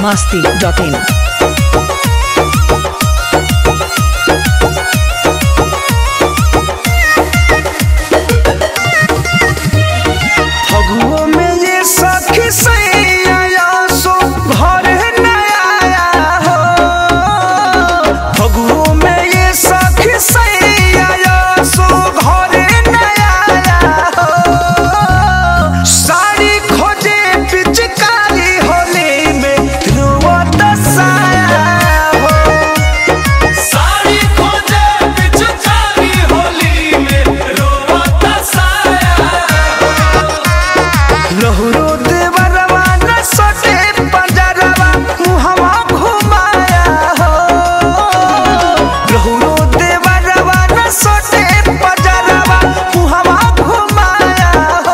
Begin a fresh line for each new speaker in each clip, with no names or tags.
masti.in.
फगुओ में ये सखी सैया सो घर न आया हो फगुओ में ये सखी सैया सो घर न आया हो साड़ी खोजे पिचकारी होली में रुवत साया हो
साड़ी खोजे पिचकारी होली में रोवत साया
लहरो देवरवा न सटे पंजरवा मुहवा घुमाया हो लहरो देवरवा न सटे पंजरवा मुहवा घुमाया हो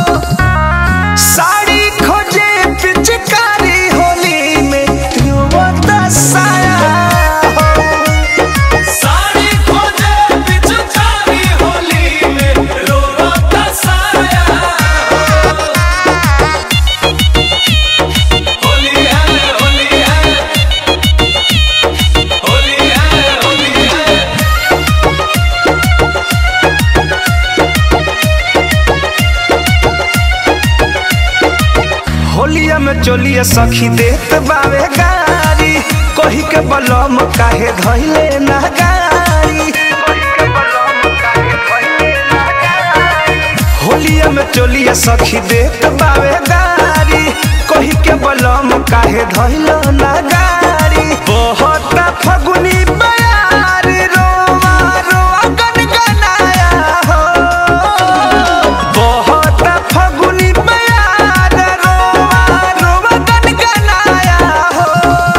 साड़ी खोजे पिचकारी होली में रुवत साया हो
साड़ी खोजे पिचकारी होली में रोवत साया होली है होली है होली है होली है
होलिया में चोलिया सखी देत बावे गारी कही के बलम काहे धइले ना गारी होलिया में चोलिया सखी देत बावे गारी कही के बलम काहे धइले ना गारी बहुत फगुनी बयार रोवा रोवा गनगनाया हो बहुत फगुनी बयार रोवा रोवा गनगनाया हो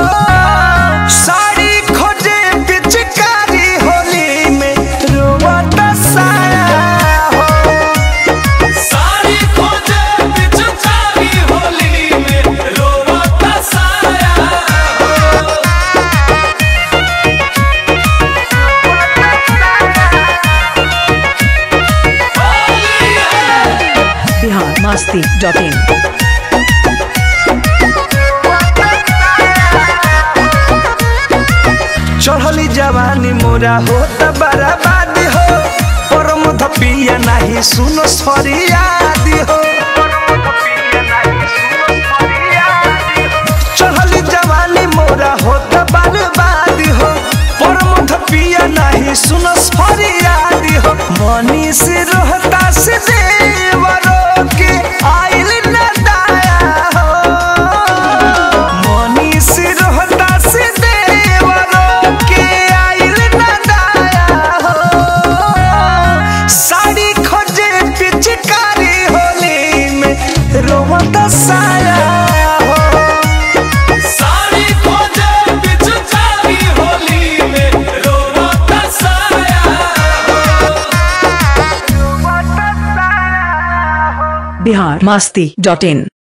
साड़ी खोजे पिचकारी होली में रोवा दसाया हो
साड़ी खोजे पिचकारी होली में रोवत साया
Bihar masti.in.
चढ़ली जवानी मोरा हो त बर्बाद हो परम धपिया नाही सुनो सरियादी हो चढ़ली जवानी मोरा हो त बर्बाद हो परम धपिया नाही सुनो सरियादी हो मनी से रोहता से देवरो के आइल न दाया हो मनी से रोहता से देवरो के आइल न दाया हो साड़ी खोजे पिचकारी होली में रोवत साया हो
साड़ी खोजे पिचकारी होली में रोवत साया
Bihar masti.in.